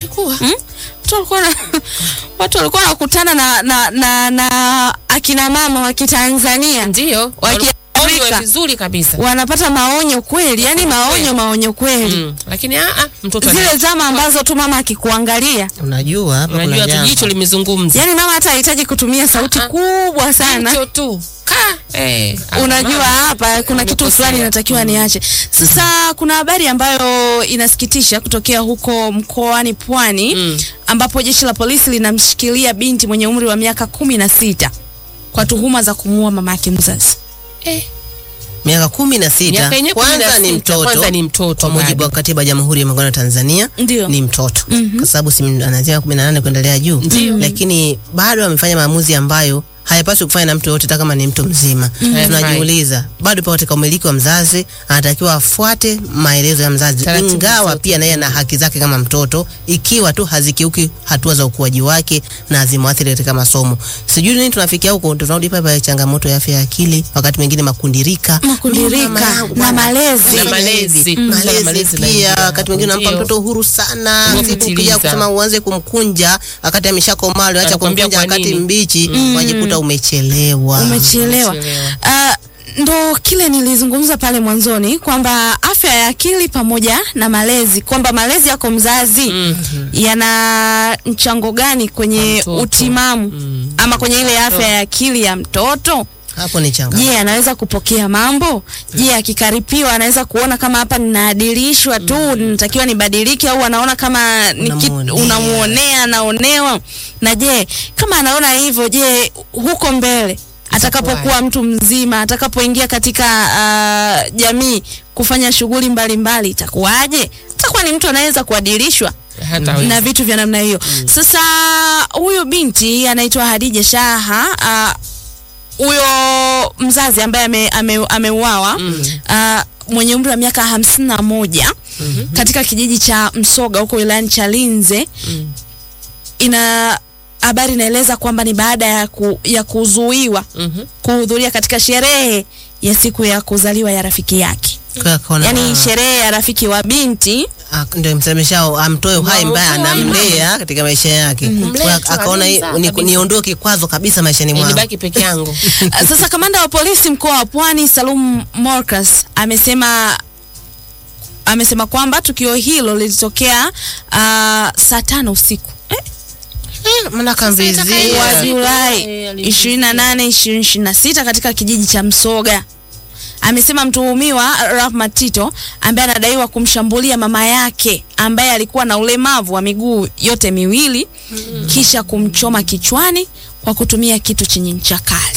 Ilikuwa. Hmm? Watu walikuwa na watu walikuwa wanakutana na, na, na, na akina mama wa Kitanzania Ndio. Wakiafrika. Wakionywa vizuri kabisa. wanapata maonyo kweli, yani maonyo maonyo kweli Mm. Lakini a a mtoto zile ana- zama ambazo tu mama akikuangalia, Unajua hapa kuna unajua tu jambo. jicho limezungumza. yani mama hata hahitaji kutumia sauti Ah, ah. kubwa sana Jicho tu. Ka. Eh. unajua mama. hapa kuna kitu Umekosea. fulani inatakiwa niache. Sasa kuna habari ambayo inasikitisha kutokea huko mkoani Pwani Mm. ambapo jeshi la polisi linamshikilia binti mwenye umri wa miaka kumi na sita kwa tuhuma za kumuua mama yake mzazi. Eh. miaka kumi na sita Miaka yenyewe kumi na kwanza ni sita, mtoto kwanza ni mtoto kwa mujibu bado. wa katiba ya jamhuri ya muungano wa Tanzania Ndio. ni mtoto kwa sababu si anaanzia kumi na nane kuendelea juu lakini bado amefanya maamuzi ambayo hayapaswi kufanya na mtu yoyote hata kama ni mtu mzima tunajiuliza bado pa katika umiliki wa mzazi anatakiwa afuate maelezo ya mzazi Taratibu ingawa zote. pia naye ana haki zake kama mtoto ikiwa tu hazikiuki hatua za ukuaji wake na hazimwathiri katika masomo sijui nini tunafikia huko tunarudi pale pale changamoto ya afya ya akili wakati mwingine makundirika Makundirika Mama yangu na bwana, malezi. Na fanya malezi. hivi. Mm. malezi Malezi pia naingia wakati mwingine unampa Ndio. mtoto uhuru sana siku Umepitiliza. ukija kusema uanze kumkunja wakati ameshakomaa acha Anakuambia kumkunja kwa wakati nini? mbichi wajikuta umechelewa Umechelewa. Umechelewa. Ah, ndo kile nilizungumza pale mwanzoni kwamba afya ya akili pamoja na malezi, kwamba malezi yako mzazi yana mchango gani Kwa kwenye mtoto. utimamu ama kwenye ile afya ya akili ya mtoto. hapo ni changa Je, anaweza kupokea mambo? Je, akikaripiwa anaweza kuona kama hapa ninaadilishwa tu, ninatakiwa nibadilike, au anaona kama ni kitu- Unamuonea. unamuonea, anaonewa? Na je, kama anaona hivyo, je, huko mbele atakapokuwa mtu mzima, atakapoingia katika ah, jamii kufanya shughuli mbalimbali, itakuwaje? Atakuwa ni mtu anaweza kuadilishwa Hata wewe. na vitu vya namna hiyo. Sasa huyu binti anaitwa Hadija Shaha ah, huyo mzazi ambaye ame, ame, ameuawa ah, mwenye umri wa miaka hamsini na moja katika kijiji cha Msoga huko wilayani Chalinze ina habari inaeleza kwamba ni baada ya, ku, ya kuzuiwa Mhm. kuhudhuria katika sherehe ya siku ya kuzaliwa ya rafiki yake, Kwa- kaona- yaani sherehe ya rafiki wa binti Ah, ndio msemeshao amtoe uhai mbaya Mtoe uhai anamlea katika maisha yake Kumlea Kwa- tu, akaona hii- anamzaa ni- kabisa. niondoe kikwazo kabisa maishani Eh, mwangu Nibaki peke yangu. Uh, Sasa kamanda wa polisi mkoa wa Pwani Salum Morcas amesema amesema kwamba tukio hilo lilitokea uh, saa tano usiku eh, maana kamvizia wa Yeah. Julai Eh, 28 2026 katika kijiji cha Msoga. Amesema mtuhumiwa Rahma Tito ambaye anadaiwa kumshambulia mama yake ambaye alikuwa na ulemavu wa miguu yote miwili kisha kumchoma kichwani kwa kutumia kitu chenye ncha kali.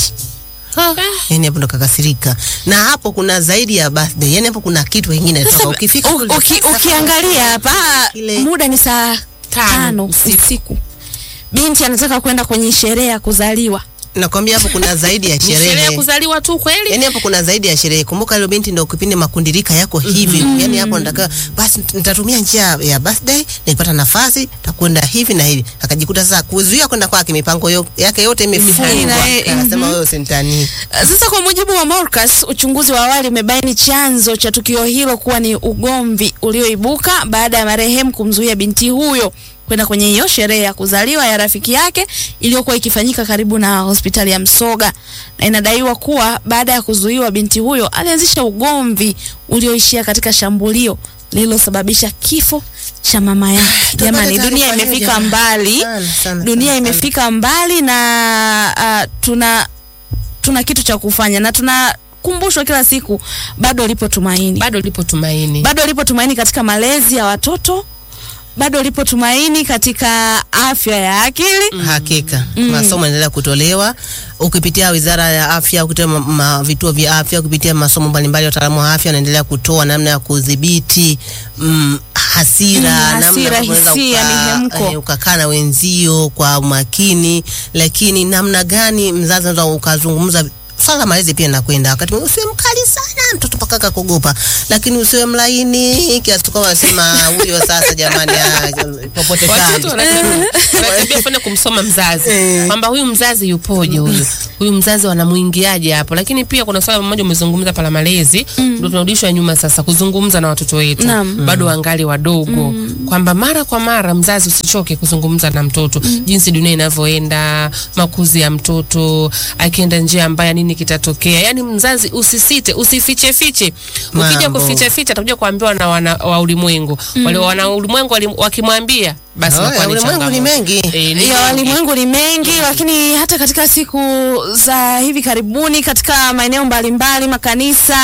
yani hapo ndo kakasirika na hapo kuna zaidi ya birthday yani hapo kuna kitu kingine toka ukifika U- kule, uki, sasa ukiangalia hapa Ile- muda ni saa Tano tano usiku. binti anataka kwenda kwenye sherehe ya kuzaliwa. nakwambia hapo kuna zaidi ya Ni sherehe ya sherehe kuzaliwa tu kweli? yani hapo kuna zaidi ya sherehe kumbuka ile binti ndo kipindi makundirika yako hivi yani hapo nataka basi nitatumia njia ya birthday nikipata nafasi takwenda hivi na hivi akajikuta sasa kuzuia kwenda kwake mipango yo, yake yote imefungwa Ina- eh, akasema wewe usintanii Uh, Sasa kwa mujibu wa Morcas, uchunguzi wa awali umebaini chanzo cha tukio hilo kuwa ni ugomvi ulioibuka baada ya marehemu kumzuia binti huyo kwenda kwenye hiyo sherehe ya kuzaliwa ya rafiki yake iliyokuwa ikifanyika karibu na hospitali ya Msoga, na inadaiwa kuwa baada ya kuzuiwa binti huyo alianzisha ugomvi ulioishia katika shambulio lililosababisha kifo cha mama yake. Jamani, taarifa dunia hiyo imefika jamani. mbali, Sana, sana, dunia sana, sana. imefika mbali na uh, tuna tuna kitu cha kufanya na tunakumbushwa kila siku, bado lipo tumaini, Bado lipo tumaini. bado lipo tumaini katika malezi ya watoto, bado lipo tumaini katika afya ya akili. Hakika masomo yanaendelea kutolewa ukipitia Wizara ya Afya, ukipitia ma, ma, vituo vya afya, ukipitia masomo mbalimbali, wataalamu wa afya wanaendelea kutoa namna ya kudhibiti mm, hasira, Mm, namna hasira, ya kuweza hisia, uka- mihemko. eh, ukakaa na wenzio kwa umakini, lakini namna gani mzazi unaweza ukazungumza swala la malezi pia nakwenda wakati mwingine usiwe mkali sana mtoto mpaka kaka kuogopa, lakini usiwe mlaini kiasi kwamba wasema huyo sasa, jamani, ah, popote Watoto kando. wanatabia fana kumsoma mzazi Eh. kwamba huyu mzazi yupoje, huyu huyu mzazi wanamuingiaje hapo. Lakini pia kuna swala moja umezungumza pala malezi, ndio tunarudishwa nyuma sasa kuzungumza na watoto wetu Naam. bado wangali wadogo, kwamba mara kwa mara mzazi usichoke kuzungumza na mtoto jinsi dunia inavyoenda, makuzi ya mtoto, akienda njia mbaya nini kitatokea. Yani mzazi usisite, usifiche fiche. Ukija Mambo. kuficha ficha atakuja kuambiwa na wana wa ulimwengu. Wale wana ulimwengu wali- wakimwambia basi Oh, inakuwa ya ni ulimwengu ni changamoto. mengi. Eh, ni ya mengi. walimwengu ni mengi, lakini hata katika siku za hivi karibuni katika maeneo mbalimbali, makanisa,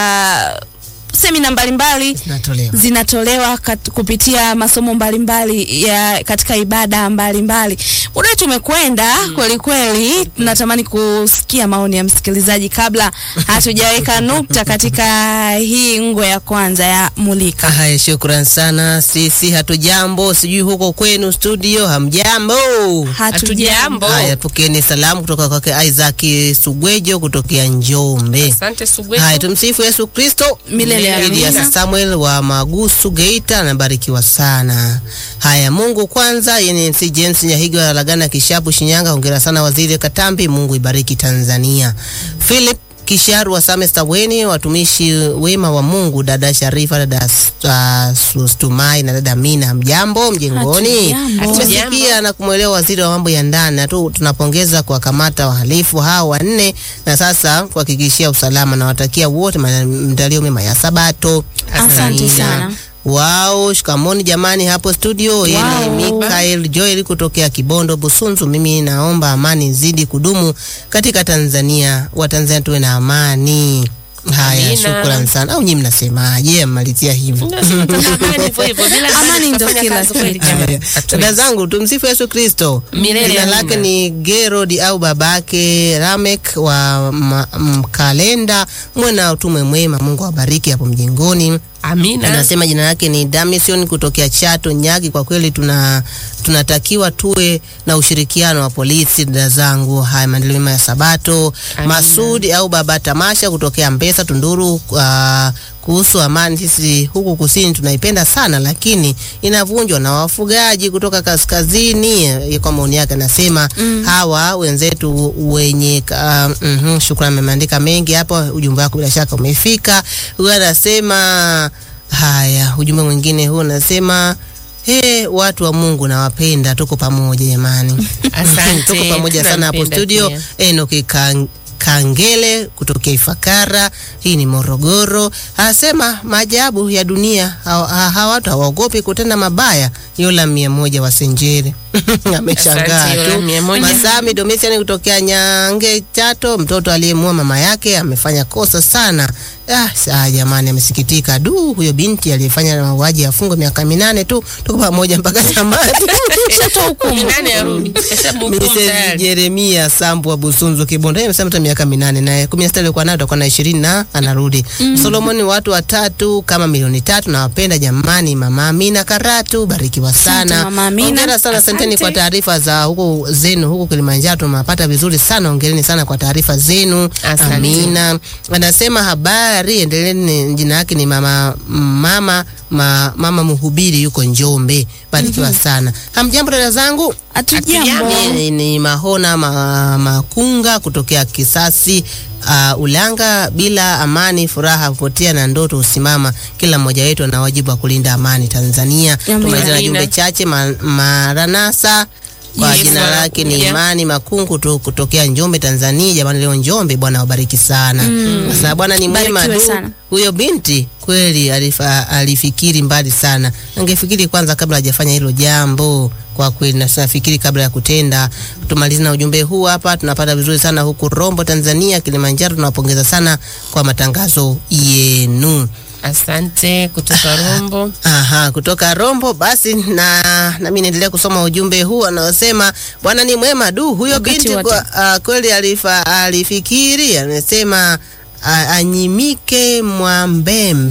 semina mbalimbali Natolewa. zinatolewa kat, kupitia masomo mbalimbali ya katika ibada mbalimbali. Muda wetu umekwenda kweli kweli, tunatamani kusikia maoni ya msikilizaji kabla hatujaweka nukta katika hii ngwe ya kwanza ya Mulika. Haya, shukran sana. Sisi hatujambo, sijui huko kwenu studio hamjambo. Hatujambo. Haya, pokeeni salamu kutoka kwake Isaac Sugwejo kutokea Njombe. Asante Sugwejo. Haya, tumsifu Yesu Kristo. Milele Elias amina. Samuel wa Magusu Geita anabarikiwa sana. Haya, Mungu kwanza. NNC James Nyahiga wa Lagana Kishapu Shinyanga, hongera sana waziri Katambi, Mungu ibariki Tanzania. Philip Kisharu wa Same Staweni, watumishi wema wa Mungu, dada Sharifa, dada uh, Sustumai na dada Mina, mjambo mjengoni. Hatujambo. Tumesikia na kumwelewa waziri wa mambo ya ndani na tu tunapongeza kuwakamata wahalifu hao wanne na sasa kuhakikishia usalama na watakia wote maandalio mema ya Sabato. Asante Amina. sana. Wao, shikamoni jamani hapo studio. Yeye ni Wow. Mikael Joel kutokea Kibondo Busunzu. Mimi naomba amani zidi kudumu katika Tanzania, Watanzania tuwe na amani. Haya, Amina. shukrani sana. Au nyinyi mnasemaje? Mmalizia hivyo. Amani hivyo hivyo, bila Amani ndo tutafanya kila kazi kweli kitu. jamani. Haya. Hatuwezi. Dada zangu tumsifu Yesu Kristo. Milele Jina amina. lake ni Gerod au babake Ramek wa ma- Mkalenda. Mwe na utume mwema, Mungu awabariki hapo mjengoni. Amina. Anasema jina lake ni Damison kutokea Chato Nyagi. Kwa kweli tuna tunatakiwa tuwe na ushirikiano wa polisi, dada zangu. Haya, maendeleo mema ya Sabato. Amina. Masudi au baba Tamasha kutokea Mbesa Tunduru. Uh, kuhusu amani, sisi huku kusini tunaipenda sana, lakini inavunjwa na wafugaji kutoka kaskazini. Eh, Kwa maoni yake anasema hawa wenzetu wenye uh, mm shukrani, ameandika mengi hapo. Ujumbe wako bila shaka umefika. Huyu anasema haya, ujumbe mwingine huu unasema He, watu wa Mungu nawapenda, tuko pamoja jamani. Asante. tuko pamoja sana hapo Tunampenda studio. pia. Enoki Kang Kangele kutokea Ifakara, hii ni Morogoro, anasema maajabu ya dunia, hawa ha, ha, watu hawaogopi kutenda mabaya. Yola mia moja wa Senjere ameshangaa Asante, Yola tu. mia moja. Masami Domitian kutokea Nyange Chato, mtoto aliyemua mama yake amefanya kosa sana. Ah, saa jamani, amesikitika. Du, huyo binti aliyefanya mauaji afungwe miaka minane tu. Tuko pamoja mpaka tamati. Shatoa hukumu. Nani arudi? Hesabu hukumu Mrs. tayari. Jeremia Sambu wa Busunzu Kibondo, yeye amesema hata miaka minane na kumi na sita alikuwa nayo atakuwa na ishirini na anarudi. Solomoni, watu watatu kama milioni tatu, nawapenda jamani. Mama Amina Karatu, barikiwa Asante, sana. Mama Amina. Hongera sana, asanteni Asante. kwa taarifa za huko zenu huko Kilimanjaro, tumepata vizuri sana. Hongereni sana kwa taarifa zenu. Asante. Amina anasema habari, endeleeni. Jina yake ni mama mama ma, mama mhubiri yuko Njombe, barikiwa sana. Hamjambo dada zangu. Hatujambo. Mimi ni Mahona ma, Makunga kutokea Kisasi uh, Ulanga. Bila amani furaha hupotea na ndoto husimama. Kila mmoja wetu ana wajibu wa kulinda amani Tanzania. Amina. Tumaliza na Amina. jumbe chache ma, Maranasa kwa Yes, jina lake ni wanakuja. Imani Makungu tu kutokea Njombe Tanzania. Jamani, leo Njombe, Bwana wabariki sana kwa sababu Bwana ni mwema Barikiwe tu. sana. Huyo binti kweli alifa, alifikiri mbali sana, angefikiri kwanza kabla hajafanya hilo jambo. Kwa kweli na tunafikiri kabla ya kutenda. Tumalize na ujumbe huu hapa, tunapata vizuri sana huku Rombo, Tanzania, Kilimanjaro. Tunawapongeza sana kwa matangazo yenu. Asante kutoka Rombo. Aha, kutoka Rombo. Basi na nami naendelea kusoma ujumbe huu anaosema Bwana ni mwema du. Huyo Wakati binti wote. kwa, uh, kweli alifa, alifikiri anasema uh, anyimike Mwambembe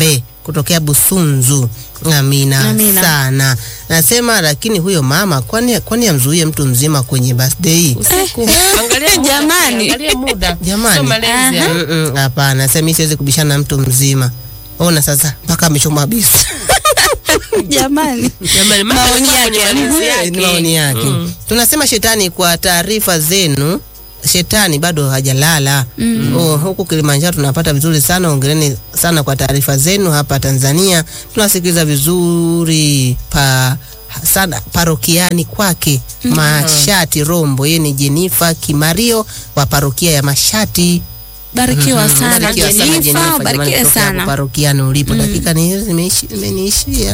kutokea Busunzu. Amina, Amina. sana. Nasema lakini huyo mama kwani kwani amzuie mtu mzima kwenye birthday? usiku angalia muda, Jamani. angalia muda Jamani. Sio malezi ya- Mm-mm, Hapana, sasa mimi siwezi kubishana na mtu mzima. Ona sasa mpaka amechoma bisi. Jamani. Jamani, mambo Maoni yalikuwa kwenye yake. malezi Ni yake. maoni yake. Tunasema shetani, kwa taarifa zenu, shetani bado hajalala. Oh, huku Kilimanjaro tunapata vizuri sana. Ongereni sana kwa taarifa zenu. Hapa Tanzania tunasikiliza vizuri pa sana parokiani kwake Mashati Rombo. Yeye ni Jenifa Kimario wa parokia ya Mashati. Barikiwa sana Barikiwa sana Jenifa, Jenifa, jamani, barikiwe kutoka hapo sana. parokiani ulipo. Dakika ni hizi zimeishi- zimeniishia.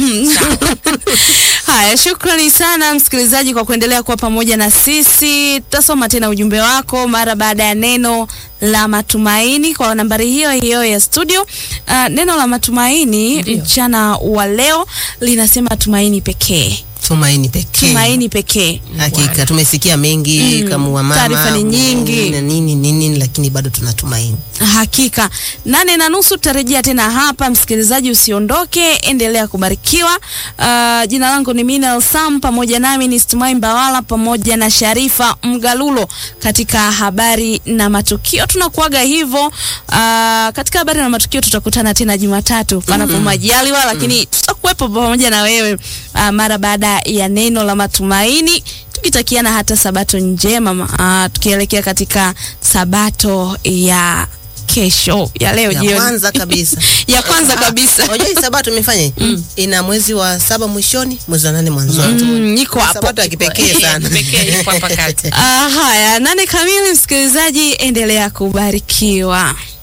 Haya, shukrani sana msikilizaji kwa kuendelea kuwa pamoja na sisi. Tutasoma tena ujumbe wako mara baada ya neno la matumaini kwa nambari hiyo hiyo ya studio. Uh, neno la matumaini Ndio. mchana wa leo linasema tumaini pekee, Tumaini pekee. tumaini pekee. Hakika tumesikia mengi kama wa mama Taarifa ni nyingi. na nini nini, lakini bado tunatumaini. Hakika nane na nusu tutarejea tena hapa. Msikilizaji, usiondoke, endelea kubarikiwa. Uh, jina langu ni Minal Sam, pamoja nami ni Stumai Mbawala pamoja na Sharifa Mgalulo katika habari na matukio. Tunakuaga hivyo. Uh, katika habari na matukio tutakutana tena Jumatatu panapo majaliwa, lakini tutakuwepo pamoja na wewe uh, mara baada ya neno la matumaini tukitakiana hata sabato njema uh, tukielekea katika sabato ya kesho ya leo Ya jioni kwanza kabisa ya kwanza kabisa unajua hii sabato tumefanya ina mwezi wa saba mwishoni, mwezi wa nane mwanzoni. Mm, niko hapo Sabato ya kipekee sana. Pekee yuko hapa kati. Ah, haya nane kamili msikilizaji endelea kubarikiwa